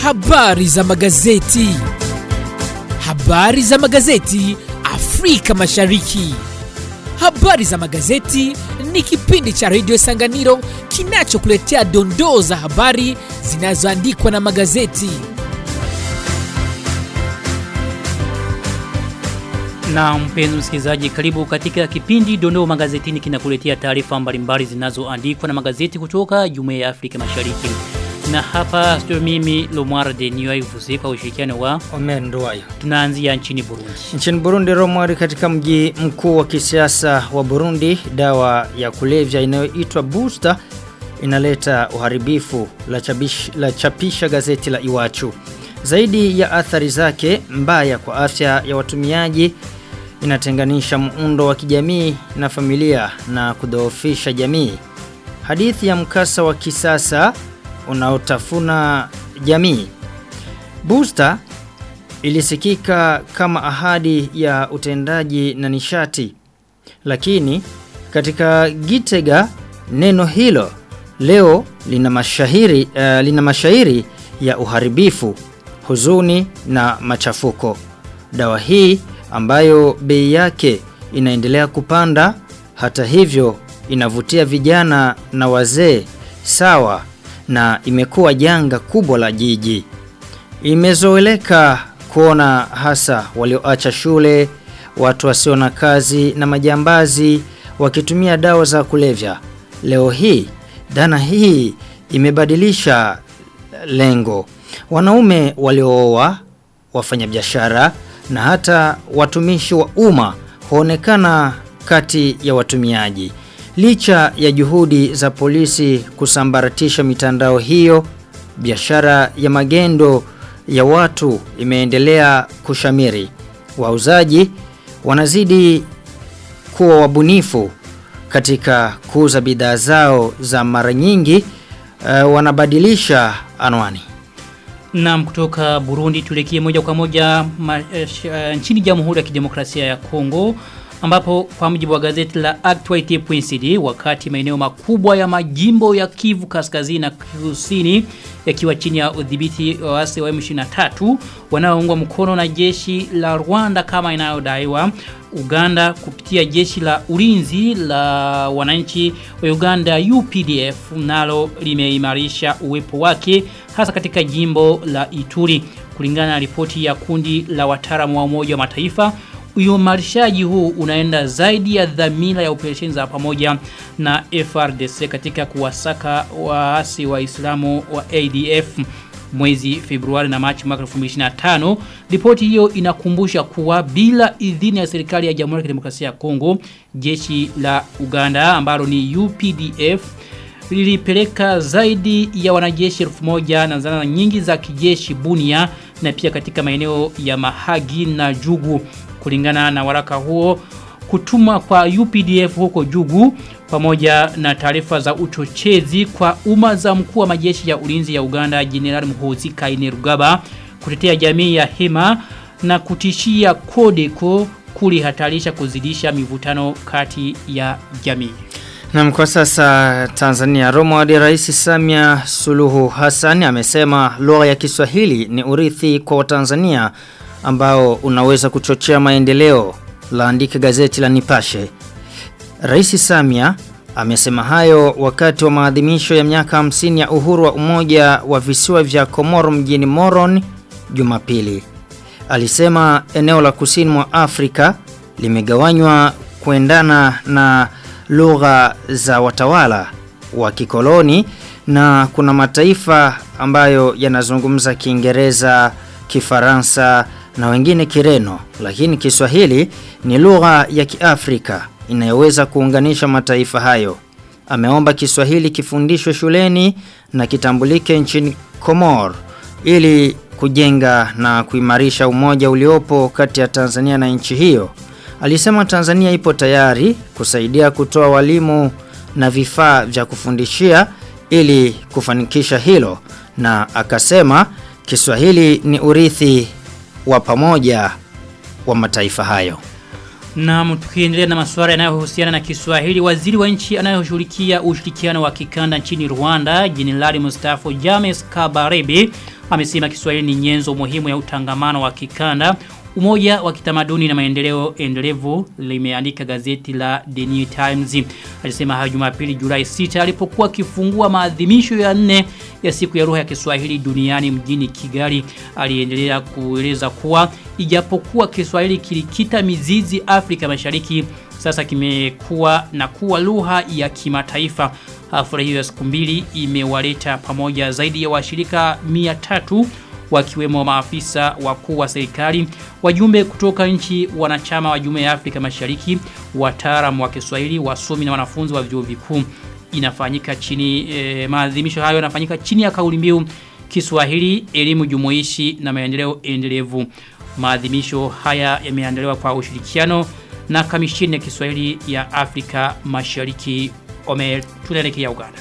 Habari za magazeti. Habari za magazeti Afrika Mashariki. Habari za magazeti ni kipindi cha redio Sanganiro kinachokuletea dondoo za habari zinazoandikwa na magazeti. Na mpenzi msikilizaji, karibu katika kipindi Dondoo Magazetini kinakuletea taarifa mbalimbali zinazoandikwa na magazeti kutoka Jumuiya ya Afrika Mashariki. Na hapa studio mimi Lomar de Niwai kwa ushirikiano wa Omer Nduwayo. tunaanzia nchini Burundi. Nchini Burundi Romwari katika mji mkuu wa kisiasa wa Burundi dawa ya kulevya inayoitwa Booster inaleta uharibifu la, chabish, la chapisha gazeti la Iwachu. Zaidi ya athari zake mbaya kwa afya ya watumiaji inatenganisha muundo wa kijamii na familia na kudhoofisha jamii. Hadithi ya mkasa wa kisasa unaotafuna jamii. Booster ilisikika kama ahadi ya utendaji na nishati. Lakini katika Gitega neno hilo leo lina mashahiri uh, lina mashairi ya uharibifu, huzuni na machafuko. Dawa hii ambayo bei yake inaendelea kupanda hata hivyo inavutia vijana na wazee sawa na imekuwa janga kubwa la jiji. Imezoeleka kuona hasa walioacha shule, watu wasio na kazi na majambazi wakitumia dawa za kulevya. Leo hii dhana hii imebadilisha lengo. Wanaume waliooa, wafanyabiashara na hata watumishi wa umma huonekana kati ya watumiaji. Licha ya juhudi za polisi kusambaratisha mitandao hiyo, biashara ya magendo ya watu imeendelea kushamiri. Wauzaji wanazidi kuwa wabunifu katika kuuza bidhaa zao za mara nyingi uh, wanabadilisha anwani. Naam kutoka Burundi tuelekee moja kwa moja ma, eh, sh- eh, nchini Jamhuri ya Kidemokrasia ya Kongo ambapo kwa mujibu wa gazeti la Actualite.cd wakati maeneo makubwa ya majimbo ya Kivu Kaskazini na Kusini yakiwa chini ya udhibiti wa waasi wa M23 wanaoungwa mkono na jeshi la Rwanda kama inayodaiwa Uganda kupitia jeshi la ulinzi la wananchi wa Uganda UPDF nalo limeimarisha uwepo wake hasa katika jimbo la Ituri kulingana na ripoti ya kundi la wataalamu wa Umoja wa Mataifa uimarishaji huu unaenda zaidi ya dhamira ya operesheni za pamoja na FRDC katika kuwasaka waasi wa Islamu wa ADF mwezi Februari na Machi mwaka 2025. Ripoti hiyo inakumbusha kuwa bila idhini ya serikali ya Jamhuri ya Kidemokrasia ya Kongo, jeshi la Uganda ambalo ni UPDF lilipeleka zaidi ya wanajeshi elfu moja na zana nyingi za kijeshi Bunia na pia katika maeneo ya Mahagi na Jugu kulingana na waraka huo kutumwa kwa UPDF huko Jugu pamoja na taarifa za uchochezi kwa umma za mkuu wa majeshi ya ulinzi ya Uganda General Muhoozi Kainerugaba kutetea jamii ya Hema na kutishia Kodeko kulihatarisha kuzidisha mivutano kati ya jamii. Na kwa sasa Tanzania Romo hadi Rais Samia Suluhu Hassan amesema lugha ya Kiswahili ni urithi kwa Watanzania ambao unaweza kuchochea maendeleo laandika gazeti la Nipashe. Rais Samia amesema hayo wakati wa maadhimisho ya miaka 50 ya uhuru wa umoja wa visiwa vya Komoro mjini Moron Jumapili. Alisema eneo la kusini mwa Afrika limegawanywa kuendana na lugha za watawala wa kikoloni na kuna mataifa ambayo yanazungumza Kiingereza, Kifaransa na wengine Kireno, lakini Kiswahili ni lugha ya Kiafrika inayoweza kuunganisha mataifa hayo. Ameomba Kiswahili kifundishwe shuleni na kitambulike nchini Komor ili kujenga na kuimarisha umoja uliopo kati ya Tanzania na nchi hiyo. Alisema Tanzania ipo tayari kusaidia kutoa walimu na vifaa vya kufundishia ili kufanikisha hilo na akasema Kiswahili ni urithi wa pamoja wa mataifa hayo. Na tukiendelea na masuala yanayohusiana na Kiswahili, waziri wa nchi anayeshughulikia ushirikiano wa kikanda nchini Rwanda, Jenerali Mustafa James Kabarebe amesema Kiswahili ni nyenzo muhimu ya utangamano wa kikanda Umoja wa kitamaduni na maendeleo endelevu limeandika gazeti la The New Times. Alisema hayo Jumapili Julai 6 alipokuwa akifungua maadhimisho ya nne ya siku ya lugha ya Kiswahili duniani mjini Kigali. Aliendelea kueleza kuwa ijapokuwa Kiswahili kilikita mizizi Afrika Mashariki sasa kimekuwa na kuwa lugha ya kimataifa. Hafla hiyo ya siku mbili imewaleta pamoja zaidi ya washirika 300 wakiwemo maafisa wakuu wa serikali, wajumbe kutoka nchi wanachama wa Jumuiya ya Afrika Mashariki, wataalamu wa Kiswahili, wasomi na wanafunzi wa vyuo vikuu. Inafanyika chini e, maadhimisho hayo yanafanyika chini ya kauli mbiu Kiswahili, elimu jumuishi na maendeleo endelevu. Maadhimisho haya yameandaliwa kwa ushirikiano na kamishini ya Kiswahili ya Afrika Mashariki. Ome tunaelekea Uganda.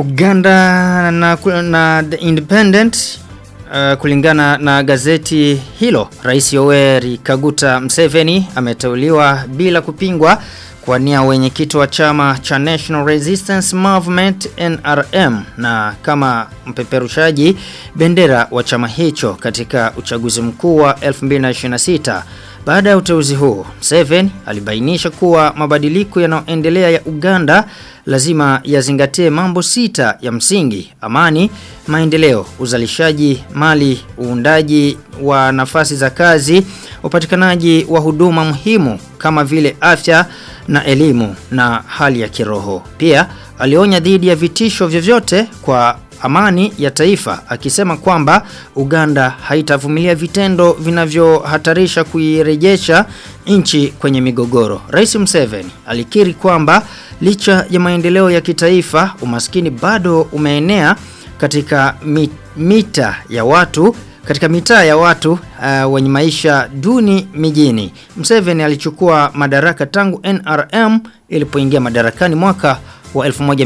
Uganda na, na The Independent Uh, kulingana na gazeti hilo, Rais Yoweri Kaguta Museveni ameteuliwa bila kupingwa kwa nia wenyekiti wa chama cha National Resistance Movement NRM na kama mpeperushaji bendera wa chama hicho katika uchaguzi mkuu wa 2026. Baada ya uteuzi huo, Museveni alibainisha kuwa mabadiliko yanayoendelea ya Uganda lazima yazingatie mambo sita ya msingi: amani, maendeleo, uzalishaji mali, uundaji wa nafasi za kazi, upatikanaji wa huduma muhimu kama vile afya na elimu na hali ya kiroho. Pia alionya dhidi ya vitisho vyovyote kwa amani ya taifa akisema kwamba Uganda haitavumilia vitendo vinavyohatarisha kuirejesha nchi kwenye migogoro. Rais Museveni alikiri kwamba licha ya maendeleo ya kitaifa umaskini bado umeenea katika mita ya watu katika mitaa ya watu uh, wenye maisha duni mijini. Museveni alichukua madaraka tangu NRM ilipoingia madarakani mwaka wa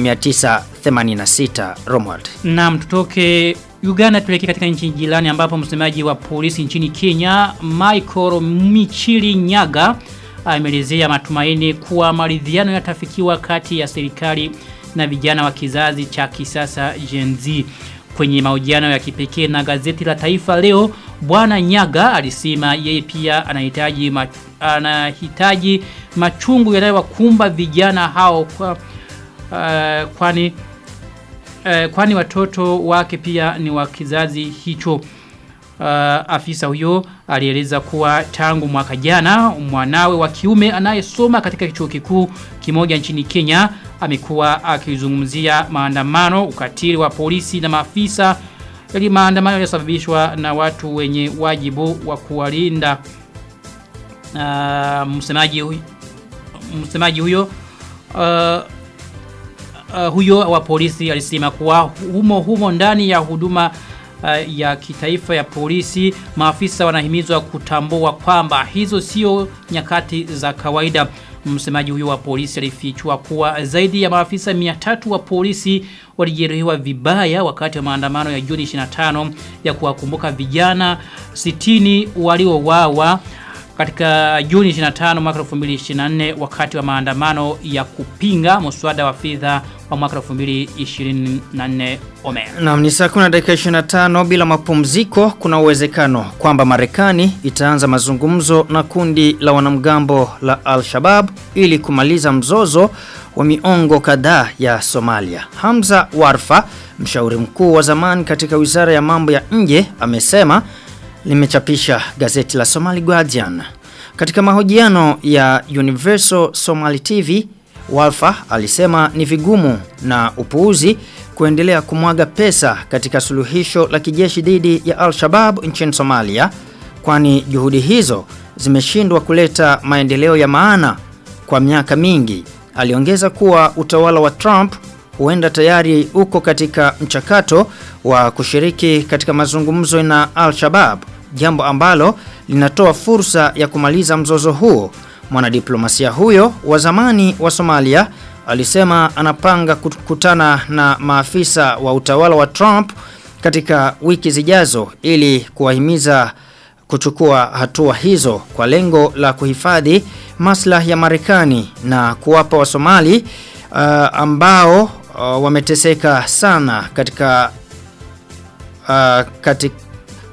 1986 Romwald. Naam tutoke Uganda tuleke katika nchi jirani ambapo msemaji wa polisi nchini Kenya Michael Michili Nyaga ameelezea matumaini kuwa maridhiano yatafikiwa kati ya serikali na vijana wa kizazi cha kisasa Gen Z. Kwenye mahojiano ya kipekee na gazeti la Taifa leo, Bwana Nyaga alisema yeye pia anahitaji ma, anahitaji machungu yanayowakumba vijana hao kwa uh, kwani uh, kwani watoto wake pia ni wa kizazi hicho. Uh, afisa huyo alieleza kuwa tangu mwaka jana mwanawe wa kiume anayesoma katika chuo kikuu kimoja nchini Kenya amekuwa akizungumzia maandamano, ukatili wa polisi na maafisa ili maandamano yaliyosababishwa na watu wenye wajibu wa kuwalinda. Uh, msemaji huyo msemaji huyo uh, uh, huyo wa polisi alisema kuwa humo humo ndani ya huduma uh, ya kitaifa ya polisi maafisa wanahimizwa kutambua kwamba hizo sio nyakati za kawaida msemaji huyo wa polisi alifichua kuwa zaidi ya maafisa 300 wa polisi walijeruhiwa vibaya wakati wa maandamano ya Juni 25 ya kuwakumbuka vijana 60 waliouawa katika Juni 25 mwaka 2024 wakati wa maandamano ya kupinga mswada wa fedha wa mwaka 2024 Omer. Naam ni saa 10 dakika 25 bila mapumziko kuna uwezekano kwamba Marekani itaanza mazungumzo na kundi la wanamgambo la Al-Shabaab ili kumaliza mzozo wa miongo kadhaa ya Somalia. Hamza Warfa, mshauri mkuu wa zamani katika Wizara ya Mambo ya Nje, amesema limechapisha gazeti la Somali Guardian. Katika mahojiano ya Universal Somali TV, Walfa alisema ni vigumu na upuuzi kuendelea kumwaga pesa katika suluhisho la kijeshi dhidi ya Al-Shabaab nchini Somalia kwani juhudi hizo zimeshindwa kuleta maendeleo ya maana kwa miaka mingi. Aliongeza kuwa utawala wa Trump huenda tayari uko katika mchakato wa kushiriki katika mazungumzo na Al-Shabaab, jambo ambalo linatoa fursa ya kumaliza mzozo huo. Mwanadiplomasia huyo wa zamani wa Somalia alisema anapanga kukutana na maafisa wa utawala wa Trump katika wiki zijazo ili kuwahimiza kuchukua hatua hizo kwa lengo la kuhifadhi maslahi ya Marekani na kuwapa wa Somali uh, ambao uh, wameteseka sana katika uh, katika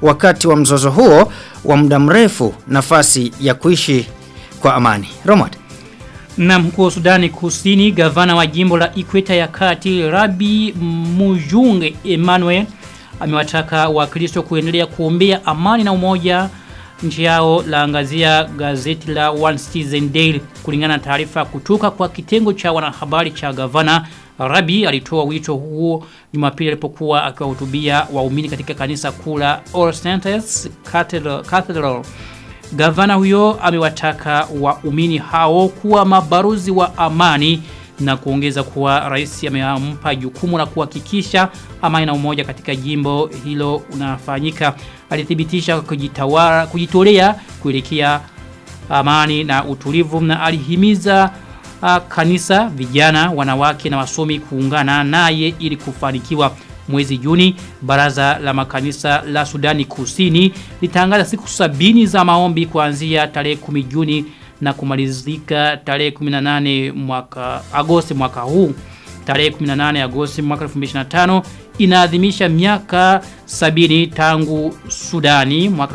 wakati wa mzozo huo wa muda mrefu nafasi ya kuishi kwa amani. Romad. Na mkuu wa Sudani Kusini, gavana wa jimbo la Ikweta ya Kati, Rabi Mujunge Emmanuel amewataka Wakristo kuendelea kuombea amani na umoja nchi yao laangazia gazeti la One Citizen Daily kulingana na taarifa kutoka kwa kitengo cha wanahabari cha gavana Rabi alitoa wito huo Jumapili alipokuwa akiwahutubia waumini katika kanisa kuu la All Saints Cathedral, Cathedral. Gavana huyo amewataka waumini hao kuwa mabaruzi wa amani na kuongeza kuwa rais amempa jukumu la kuhakikisha amani na umoja katika jimbo hilo unafanyika. Alithibitisha kujitawala kujitolea kuelekea amani na utulivu na alihimiza uh, kanisa, vijana, wanawake na wasomi kuungana naye ili kufanikiwa. Mwezi Juni, baraza la makanisa la Sudani Kusini litangaza siku sabini za maombi kuanzia tarehe 10 Juni na kumalizika tarehe 18 mwaka Agosti mwaka huu. Tarehe 18 Agosti mwaka 2025 inaadhimisha miaka sabini tangu Sudani mwaka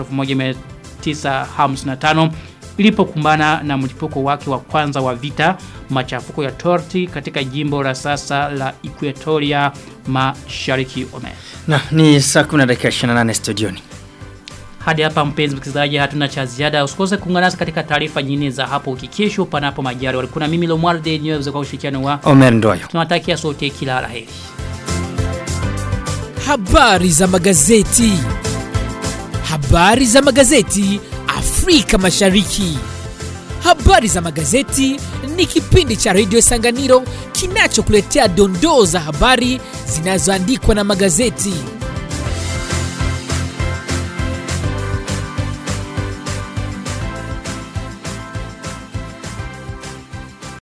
1955 ilipokumbana na mlipuko wake wa kwanza wa vita machafuko ya torti katika jimbo la sasa la Equatoria Mashariki Oman. Na ni saa 10 dakika 28 studioni. Hadi hapa mpenzi msikilizaji hatuna cha ziada. Usikose kuungana nasi katika taarifa nyingine za hapo ukikesho panapo majari. Walikuwa na mimi Lomwarde niweza kwa ushirikiano wa Omer Ndoyo. tunawatakia sote kila laheri. Habari za magazeti. Habari za magazeti Afrika Mashariki. Habari za magazeti ni kipindi cha redio Sanganiro kinachokuletea dondoo za habari zinazoandikwa na magazeti.